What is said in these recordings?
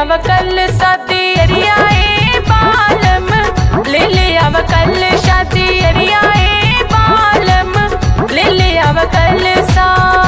आव कल शादी अरियाए बालम ले ले आव कल शादी अरियाए बालम ले ले आव कल सा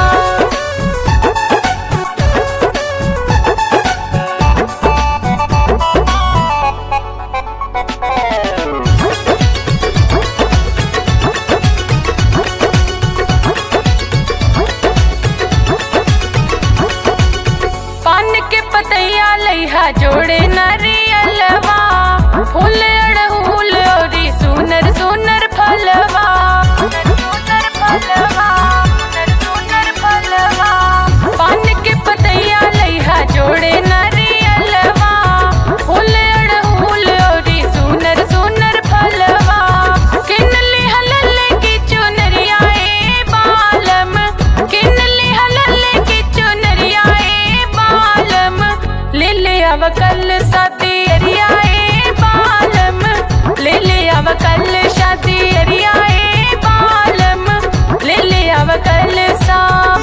पान के पतैया लइहा जोड़े नरियलवा फूल अड़हुल औरी सुनर सुनर फलवा सुनर फलवा सुनर फलवा पान के पतैया लइहा जोड़े नरियलवा फूल अड़हुल औरी सुनर सुनर फलवा किन लिहा लल्ले की चुनरिया ए बालम किन लिहा लल्ले की चुनरिया ए बालम ले ले आव कल शादी अरिया ए बालम ले ले आव कल शादी अरिया ए बालम ले ले आव कल सा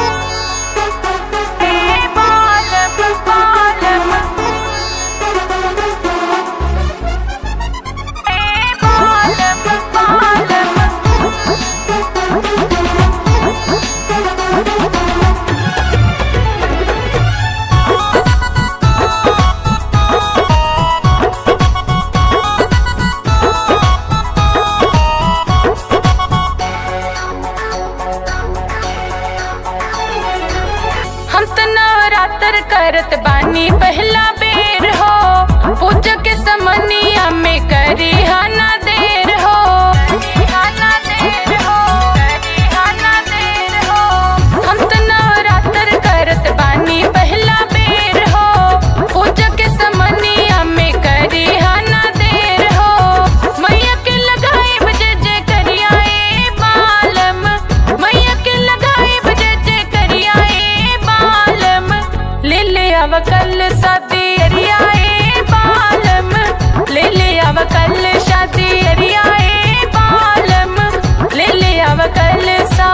ए बालम बालम ए बालम बालम हम त नवरात्र करत बानी पहला बेर हो पूजा के समनिया में करी हाना देर हो हाना देर हो करी हाना देर हो हम त नवरात्र करत बानी पहला बेर हो पूजा के समनिया में करी हाना देर हो मैया के लगाए बजे जे करिया ए बालम मैया के लगाए बजे जे करिया ए बालम ले ले आव कल शादी अरिया ए बालम ले ले आव कल शादी अरिया ए बालम ले ले आव कल सा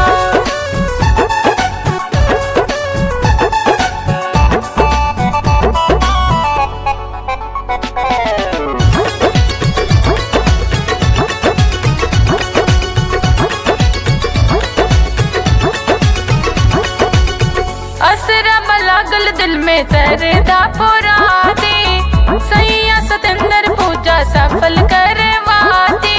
असरा लागल दिल में तरदा पुराती सैया सतेंद्र पूजा सफल करवाती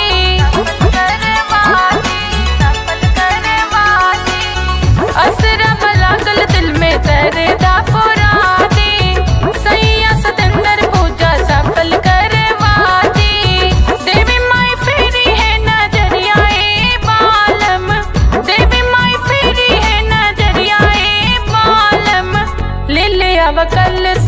असरा लागल दिल में तरदा पुराती सैया सतेंद्र पूजा सफल करवाती देवी माई फेरी है नजरिया ए बालम देवी माई फेरी है नजरिया ए बालम ले ले आव कल